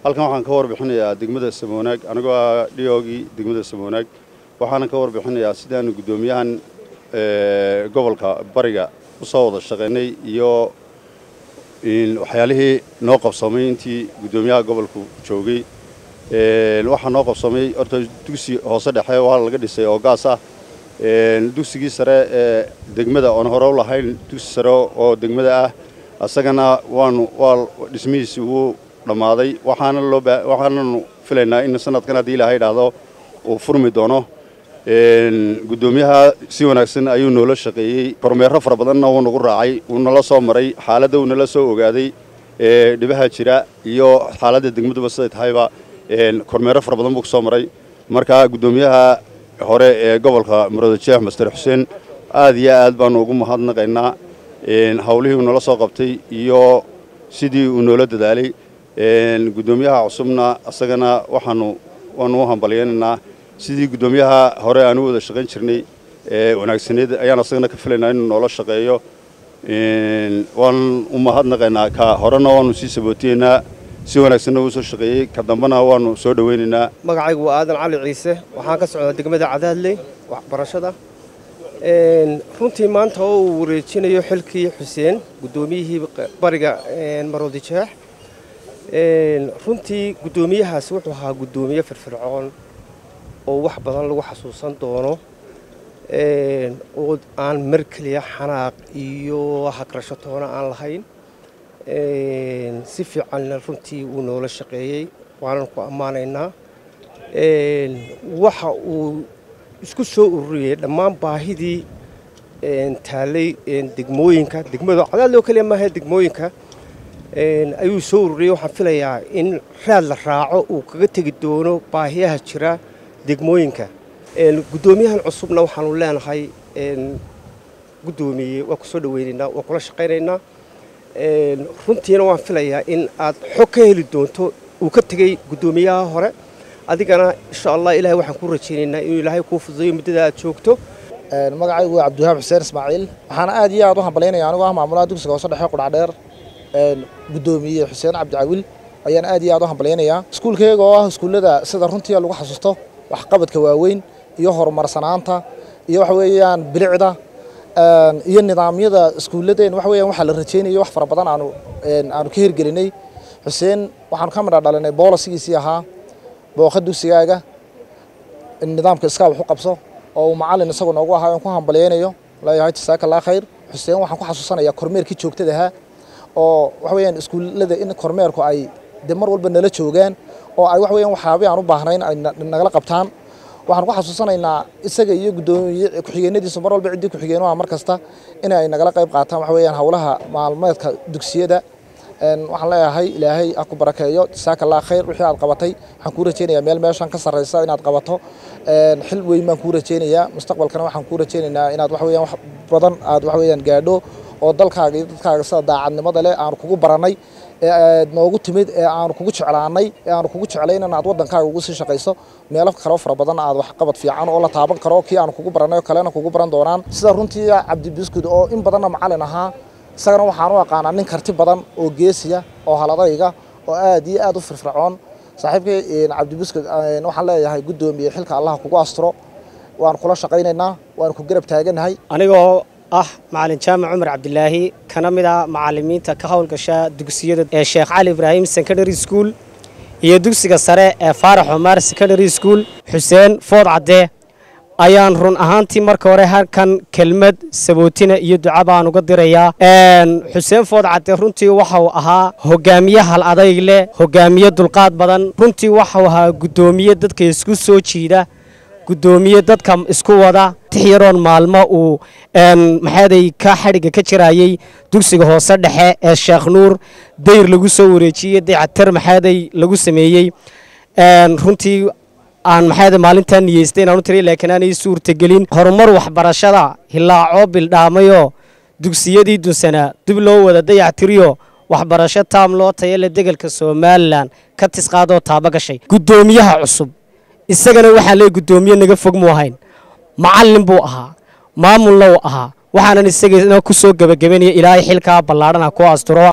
halkan waxaan ka warbixinayaa degmada samoonaag anigoo ah dhiyoogii degmada samoonaag waxaana ka warbixinayaa sidaanu guddoomiyahan gobolka bariga u soo wada shaqaynay iyo waxyaalihii noo qabsoomay intii guddoomiyaha gobolku joogay waxaa noo qabsoomay horta dugsi hoose dhexe waa laga dhisay oo gaas ah dugsigii sare ee degmada oon hore u lahayn dugsi sare oo degmada ah asagana waanu waa dhismihiisi wuu dhammaaday waxaana loo waxaananu filaynaa in sanadkan haddii ilaahay idhaahdo uu furmi doono guddoomiyaha si wanaagsan ayuu noola shaqeeyey kormeero fara badanna wuu nagu raacay wuu nala soo maray xaaladda wuu nala soo ogaaday dhibaha jira iyo xaaladda degmaduba siday tahayba kormeero fara badan buu ku soo maray marka guddoomiyaha hore ee gobolka murado jeex master xuseen aad iyo aad baanu ugu mahadnaqaynaa howlihii uu nala soo qabtay iyo sidii uu noola dadaalay guddoomiyaha cusubna asagana waxaanu waanu u hambalyaynaynaa sidii guddoomiyaha hore aan u wada shaqayn jirnay ee wanaagsaneed ayaan asagana ka filaynaa inuu noola shaqeeyo waan u mahadnaqaynaa ka horena waanu sii sabootiyeynaa si wanaagsanna uu soo shaqeeyey ka dambena waanu soo dhowaynaynaa magacaygu waa aadan cali ciise waxaan ka socdaa degmada cadaadley waxbarashada runtii maanta oo uu wareejinayo xilkii xuseen guddoomiyihii bariga maroodi jeex runtii guddoomiyahaasi wuxuu ahaa guddoomiye firfircoon oo wax badan lagu xasuusan doono oo aan mar keliya xanaaq iyo hagrasho toona aan lahayn si fiicanna runtii wuu noola shaqeeyey waanan ku ammaanaynaa waxa uu isku soo ururiyey dhammaan baahidii taallay degmooyinka degmada cadaadloo keliya maaha degmooyinka ayuu soo ururiyey waxaan filayaa in raad la raaco uu kaga tegi doono baahiyaha jira degmooyinka guddoomiyahan cusubna waxaanu leenahay guddoomiye waa ku soo dhaweynaynaa waa kula shaqaynaynaa runtiina waan filayaa in aad xog ka heli doonto uu ka tegey guddoomiyaha hore adigana insha allah ilahay waxaan kuu rajaynaynaa inuu ilaahay kuu fududayo muddada aad joogto magacaygu waa cabdiwahaab xuseen ismaaciil waxaana aad iyo aad u hambalyaynaya anigoo ah maamulaha dugsiga hoose dhexe qudhacdheer guddoomiye xuseen cabdicawil ayaan aad iyo aad u hambalyaynayaa iskuulkayga oo ah iskuullada sida runtii lagu xasuusto waxqabadka waaweyn iyo horumarsanaanta iyo waxa weeyaan bilicda iyo nidaamyada iskuulladeen waxa weeyaan waxaa la rajaynayo wax fara badan aanu aanu ka hirgelinay xuseen waxaanu ka midha dhalinay boolasigiisii ahaa booqa dugsigaaga nidaamka iskaa wax u qabso oo uu macallin isagu noogu ahaa aan ku hambalyaynayo leeyahay jasaaka allah khayr xuseen waxaan ku xasuusanayaa kormeerkii joogtada ahaa oo waxa weeyaan iskuullada in kormeerku ay de mar walba nala joogaan oo ay wax weeyaan waxyaabihii aan u baahnayn ay nagala qabtaan waxaan ku xasuusanaynaa isaga iyo guddoomiye ku-xigeenadiisu mar walba ciddii ku-xigeenuha mar kasta in ay nagala qayb qaataan waxa weeyaan howlaha maalmeedka dugsiyada waxaan leeyahay ilaahay ha ku barakeeyo jasaaka allah khayr wixii aad qabatay waxaan kuu rajaynayaa meel meeshan ka sarraysa inaad qabato xil weyn baan kuu rajaynayaa mustaqbalkana waxaan kuu rajaynaynaa inaad wax weeyaan wax badan aad wax weeyaan gaadho oo dalkaaga iyo dadkaaga sida daacadnimada leh aanu kugu barannay ee aad noogu timid ee aanu kugu jeclaanay ee aanu kugu jeclayn in aad waddankaaga ugu sii shaqayso meelo kaloo fara badan aad wax qabad fiican oo la taaban karo kii aanu kugu barannay oo kalena kugu baran doonaan sida runtii cabdi biskud oo in badanna macallin ahaa isagana waxaan u aqaanaa nin karti badan oo geesiya oo haladayga oo aad iyo aad u firfircoon saaxiibkay cabdibiskud waxaan leeyahay guddoomiye xilka allah kugu asturo waan kula shaqaynaynaa waan ku garab taaganahay anigoo ah macalin jaamac cumar cabdilaahi kana mid ah macalimiinta ka howlgasha dugsiyada ee sheekh cali ibraahim secondary school iyo dugsiga sare ee faarax omar secondary school xuseen food cadde ayaan run ahaantii marka hore halkan kelmad sabootina iyo duca baan uga dirayaa xuseen food cadde runtii waxau ahaa hogaamiye hal adayg leh hogaamiye dulqaad badan runtii waxau ahaa guddoomiye dadka isku soo jiida guddoomiye dadka isku wada tix yaroon maalmo uu maxaaday ka xadhigga ka jirayey dugsiga hoose dhexe ee sheekh nuur dayr lagu soo wareejiyey daycatir maxaaday lagu sameeyey runtii aan maxaada maalintaa niyeystay inaan u tiriy laakiin aanay suurtagelin horumar waxbarashada hilaacoo bildhaamayoo dugsiyadii dunsanaa dib loo wada dayactiriyo waxbarasho taam loo tayale degelka somalilan ka tisqaadoo taaba gashay guddoomiyaha cusub isagana waxaa leey guddoomiye naga fog mu ahayn macallin buu ahaa maamulna uu ahaa waxaanan isagana ku soo gebagabanaya ilaahay xilkaa ballaadhana ku asturo